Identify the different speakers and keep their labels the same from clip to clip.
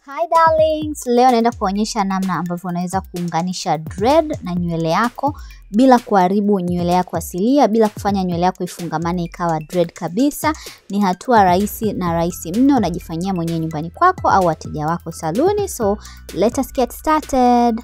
Speaker 1: Hi darlings, leo naenda kuonyesha namna ambavyo unaweza kuunganisha dread na nywele yako bila kuharibu nywele yako asilia, bila kufanya nywele yako ifungamane ikawa dread kabisa. Ni hatua rahisi na rahisi mno, unajifanyia mwenyewe nyumbani kwako au wateja wako saluni. So let us get started.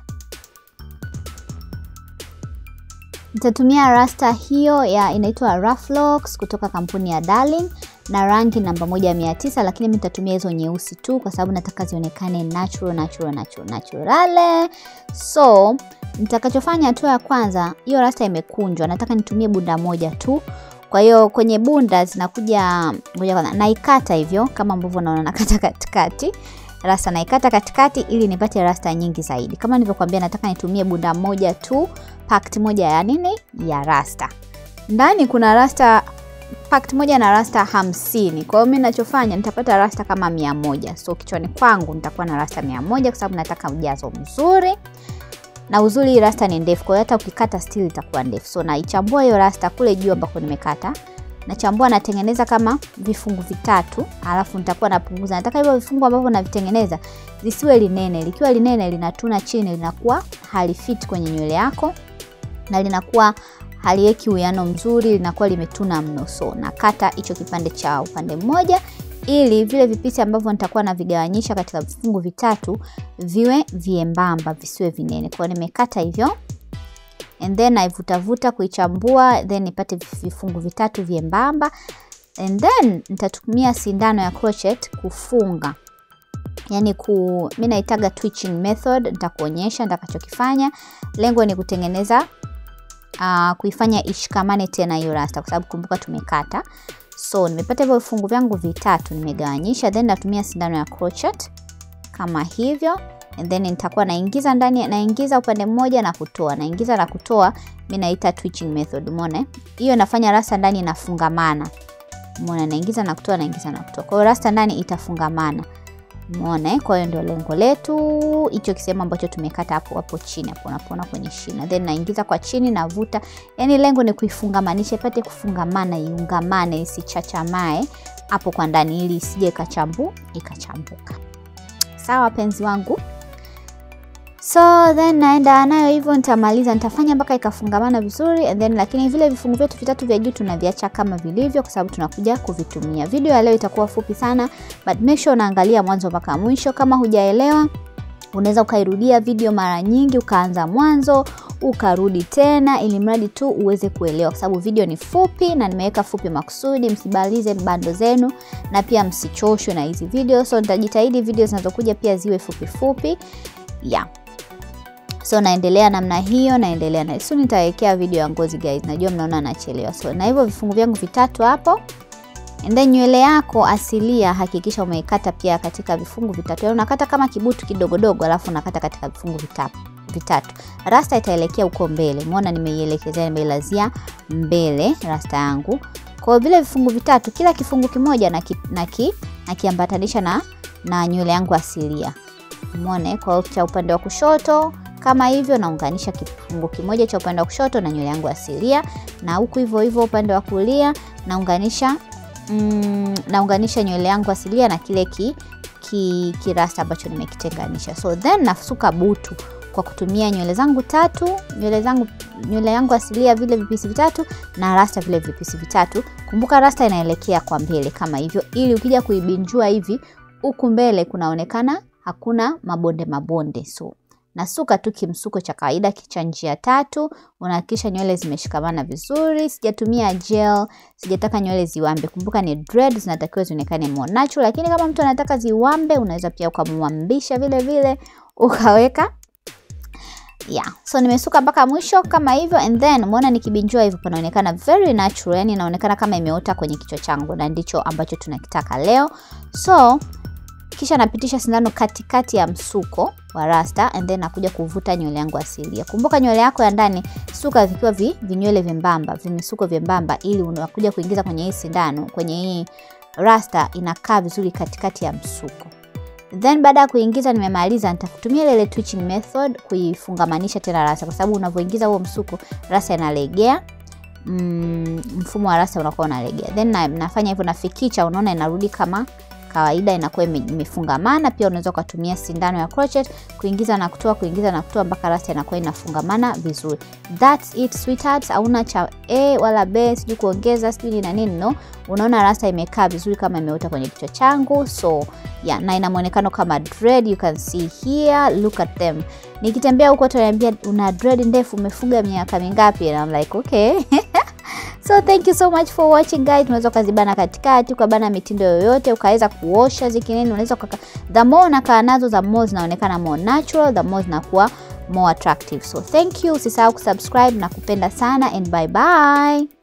Speaker 1: Nitatumia rasta hiyo ya inaitwa Rough Locks kutoka kampuni ya Darling na rangi namba moja mia tisa, lakini mimi nitatumia hizo nyeusi tu kwa sababu nataka zionekane natural natural natural naturale. So nitakachofanya hatua ya kwanza, hiyo rasta imekunjwa, nataka nitumie bunda moja tu. Kwa hiyo kwenye bunda zinakuja, ngoja kwanza naikata hivyo kama ambavyo unaona nakata katikati rasta naikata katikati ili nipate rasta nyingi zaidi. Kama nilivyokuambia, nataka nitumie bunda moja tu, packet moja ya nini ya rasta. Ndani kuna rasta packet moja na rasta hamsini. Kwa hiyo mimi ninachofanya nitapata rasta kama mia moja. So kichwani kwangu nitakuwa na rasta mia moja kwa sababu nataka ujazo mzuri. Na uzuri hii rasta ni ndefu, kwa hiyo hata ukikata still itakuwa ndefu. So naichambua hiyo rasta kule juu ambako nimekata. Nachambua natengeneza kama vifungu vitatu, alafu nitakuwa napunguza. Nataka hivyo vifungu ambavyo navitengeneza zisiwe linene. Likiwa linene linatuna chini, linakuwa halifiti kwenye nywele yako na linakuwa haliweki uwiano mzuri, linakuwa limetuna mno. So nakata hicho kipande cha upande mmoja ili vile vipisi ambavyo nitakuwa navigawanyisha katika vifungu vitatu viwe viembamba, visiwe vinene. Kwa hiyo nimekata hivyo and then naivutavuta kuichambua, then nipate vifungu vitatu vyembamba, and then nitatumia sindano ya crochet kufunga yani ku mimi naitaga twitching method. Nitakuonyesha nitakachokifanya. Lengo ni kutengeneza uh, kuifanya ishikamane tena hiyo rasta, kwa sababu kumbuka tumekata. So nimepata hivyo vifungu vyangu vitatu, nimegawanyisha, then natumia sindano ya crochet kama hivyo, and then nitakuwa naingiza ndani, naingiza upande mmoja na kutoa, naingiza na kutoa. Mimi naita twitching method, umeona hiyo inafanya rasta ndani inafungamana, umeona, naingiza na kutoa, naingiza na kutoa, kwa hiyo rasta ndani itafungamana. Umeona, kwa hiyo ndio lengo letu, hicho kisehemu ambacho tumekata hapo hapo chini hapo, unapoona kwenye shina, then naingiza kwa chini, navuta. Yani lengo ni kuifungamanisha ipate kufungamana, iungamane, isichachamae hapo kwa ndani, ili isije ikachambu ikachambuka. Sawa penzi wangu. So then naenda nayo hivyo, nitamaliza nitafanya mpaka ikafungamana vizuri and then, lakini vile vifungu vyetu vitatu vya juu tunaviacha kama vilivyo, kwa sababu tunakuja kuvitumia. Video ya leo itakuwa fupi sana, but make sure unaangalia mwanzo mpaka mwisho. Kama hujaelewa, unaweza ukairudia video mara nyingi, ukaanza mwanzo ukarudi tena, ili mradi tu uweze kuelewa, kwa sababu video ni fupi na nimeweka fupi makusudi, msibalize bando zenu na pia msichoshwe na hizi video. So nitajitahidi video zinazokuja pia ziwe fupi fupi, yeah. So naendelea namna hiyo, naendelea na so nitawekea video ya ngozi guys, najua mnaona nachelewa. So na hivyo vifungu vyangu vitatu hapo, and then nywele yako asilia hakikisha umeikata pia katika vifungu vitatu. Yaani unakata kama kibutu kidogodogo, alafu unakata katika vifungu vitatu vitatu. Rasta itaelekea huko mbele, umeona nimeielekezea, nimeilazia mbele rasta yangu. Kwa hiyo vile vifungu vitatu, kila kifungu kimoja na ki, na ki, na kiambatanisha na na nywele yangu asilia. Umeona, kwa hiyo cha upande wa kushoto kama hivyo naunganisha kifungu kimoja cha upande wa kushoto na nywele yangu asilia, na huku hivyo hivyo upande wa kulia naunganisha mm, naunganisha nywele yangu asilia na kile ki, ki, kirasta ambacho nimekitenganisha. So then nasuka butu kwa kutumia nywele zangu tatu, nywele zangu nywele yangu asilia vile vipisi vitatu na rasta vile vipisi vitatu. Kumbuka rasta inaelekea kwa mbele kama hivyo, ili ukija kuibinjua hivi huku mbele kunaonekana hakuna mabonde mabonde. So nasuka tu kimsuko cha kawaida cha njia tatu. Unahakikisha nywele zimeshikamana vizuri. Sijatumia gel, sijataka nywele ziwambe. Kumbuka ni dread, zinatakiwa zionekane more natural, lakini kama mtu anataka ziwambe, unaweza pia ukamwambisha vile vile ukaweka yeah. So nimesuka mpaka mwisho kama hivyo, and then umeona nikibinjua hivyo panaonekana very natural, yani inaonekana kama imeota kwenye kichwa changu, na ndicho ambacho tunakitaka leo. So kisha napitisha sindano katikati ya msuko wa rasta and then nakuja kuvuta nywele yangu asilia. Kumbuka nywele yako ya ndani suka vikiwa vi, vinywele vyembamba, vimisuko vyembamba, ili unakuja kuingiza kwenye hii sindano, kwenye hii rasta inakaa vizuri katikati ya msuko. Then baada ya kuingiza nimemaliza, nitatumia ile twitching method kuifungamanisha tena rasta, kwa sababu unavyoingiza huo msuko rasta inalegea. Mm, mfumo wa rasta unakuwa unalegea. Then na, nafanya hivyo nafikicha, unaona inarudi kama kawaida inakuwa imefungamana. Pia unaweza ukatumia sindano ya crochet kuingiza na kutoa, kuingiza na kutoa mpaka rasta inakuwa inafungamana vizuri. That's it sweethearts, hauna cha a wala b, sijui kuongeza sijui na nini, no. Unaona rasta imekaa vizuri kama imeota kwenye kichwa changu, so yeah, na ina muonekano kama dread, you can see here, look at them. Nikitembea huko utaniambia una dread ndefu, umefuga miaka mingapi? And I'm like okay So thank you so much for watching guys. Unaweza ukazibana katikati, ukabana mitindo yoyote, ukaweza kuosha zikinini, unaweza ukaka the more unakaa nazo the more zinaonekana more natural, the more zinakuwa more attractive. So thank you, usisahau kusubscribe na kupenda sana and bye bye.